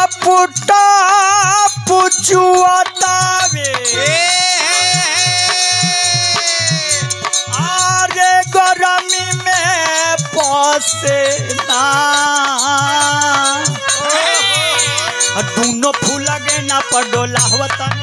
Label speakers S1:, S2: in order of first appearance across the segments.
S1: टपुटा पुचुआतावे आरे गरमी में पसे ना दूनो फूल गे ना पडोला वतन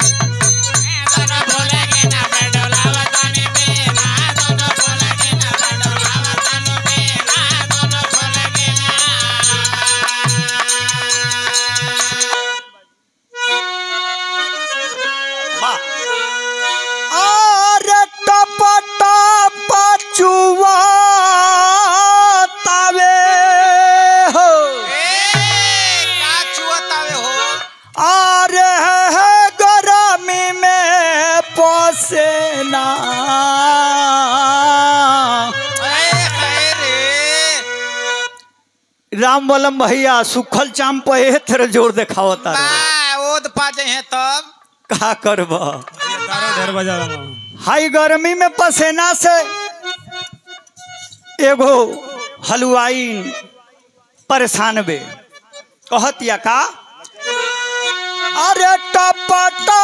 S1: आरे टपटा पचुआतावे हो आरे है गरमी में पसेना राम बलम भैया सुखल चाम पे तेरे जोर देखावता रे।
S2: ओद पा जाए तब
S1: का करब
S3: तारो ढेर बजा
S1: हाई गर्मी में पसेना से एगो हलवाई परेशान बे कहतिया का अरे टपटा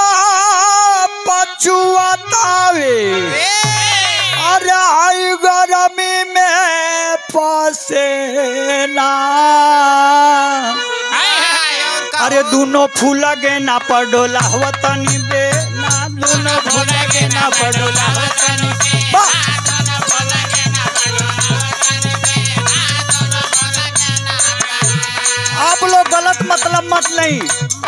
S1: पचुआतावे अरे हाई गर्मी में पसेना अरे दोनों फूल गे ना पडोला वतनी बे ना दोनों फूल गे ना पडोला बा आप लोग गलत मतलब मत नहीं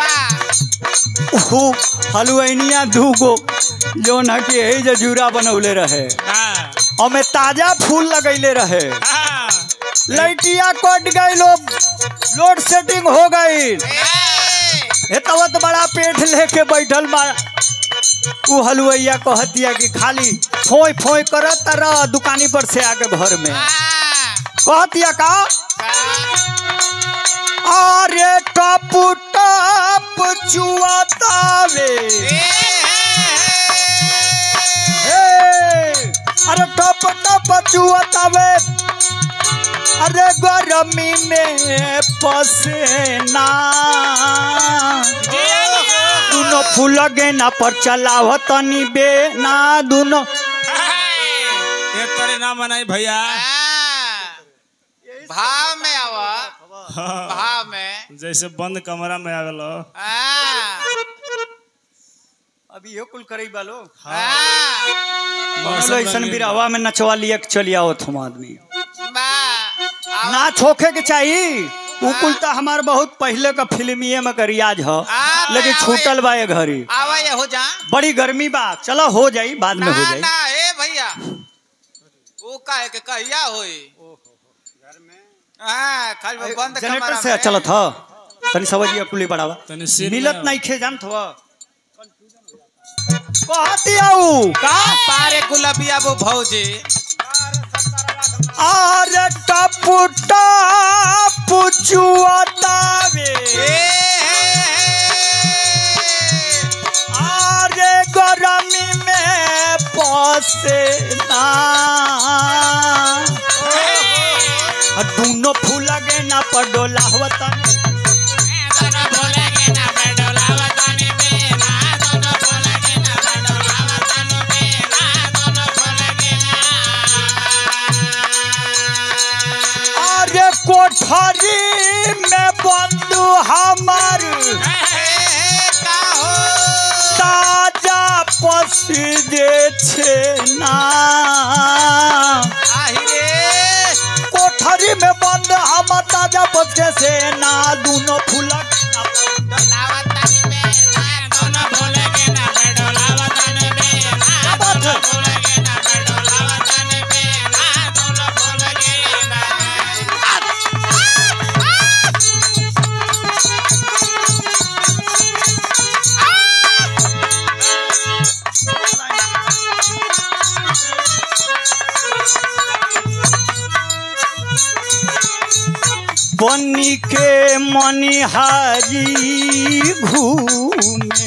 S1: ऊ हलुआइनिया दूगो जो न कि यही जो जूरा बनौले रहे और में ताजा फूल लगैले रहे लैटिया कट गई लोग लोड सेटिंग हो गई हे तवत बड़ा पेट लेके बैठल बा ऊ हलुआइया कहतिया कि खाली फोई फोई करत रह दुकानी पर से आके घर में कहतिया का अरे टपू टप चुआतावे हे, अरे टप टप चुआतावे अरे गर्मी में पसेना दुनो फूल गेना पर चलाव तनी बे ना दुनो
S3: ये तेरे नाम बनाई भैया
S2: भाव में आवा भाव में
S3: जैसे बंद कमरा में आवेलो
S1: अभी यो कुल करई बालो
S3: मौसम
S1: ऐसन
S3: रंगीन
S1: बिरहवा में नचवा लिया के चलिया हो तुम आदमी
S2: बा
S1: ना छोखे के चाहिए उ कुल तो हमार बहुत पहले का फिल्मिए में का रियाज ह
S2: आ,
S1: लेकिन
S2: आवे।
S1: छूटल बा ये घड़ी
S2: आवा ये हो जा
S1: बड़ी गर्मी बा चलो हो जाई बाद में
S2: ना
S1: हो जाई
S2: ना ए भैया वो काहे के कहिया होई हाँ खाली वो बंद
S1: जनरेटर
S2: कमरा
S1: से
S2: में।
S1: चलत ह तनी समझिए कुली बढ़ावा
S3: तनी सीन
S1: मिलत
S3: में-
S1: नहीं खे जानत हो कहती आऊ
S2: का पारे गुलाबिया वो भौजी
S1: अरे टपू टपू चुआतावे अरे गर्मी में पसेना दूनो फूल गे ना पडोला वतन अरे कोठरी में बंदू हमर ताजा पसीजे छे ना कोठरी में बंद हम ताजा बच्चे से ना दूनो फूलक बनी के मनिहारी घूमे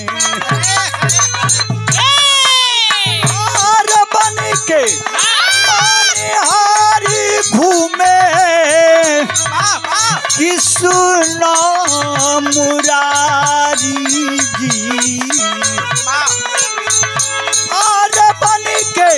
S1: और बनी के मनिहारी घूमे कि सुनो मुरारी जी और बन के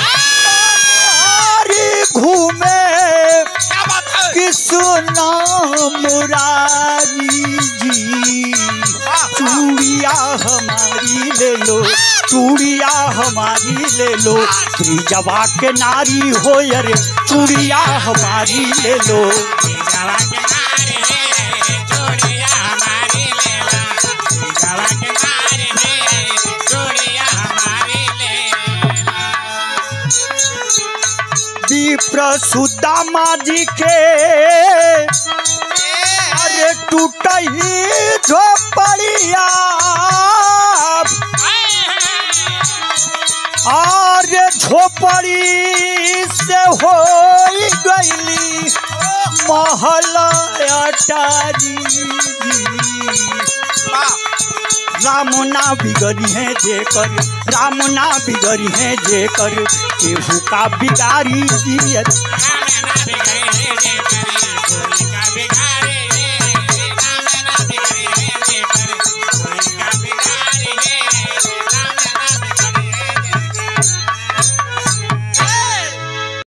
S1: हरी घूमे
S2: क्या बात है
S1: कृष्ण मुरारी जी चूड़िया हमारी ले लो चूड़िया हमारी ले लो ब्रिजवा के नारी हो अरे चूड़िया हमारी ले लो
S3: जावा के नारे हे चूड़िया हमारी लेला जावा के नारे हे चूड़िया हमारी लेला
S1: विप्र सुदामा जी के अरे टूटही झोपड़िया और झोपड़ी से हो गईली महल अटारी राम ना बिगड़ी है जे कर राम ना बिगड़ी है जे कर केहू का बिगाड़ी दियत
S3: राम ना बिगड़ी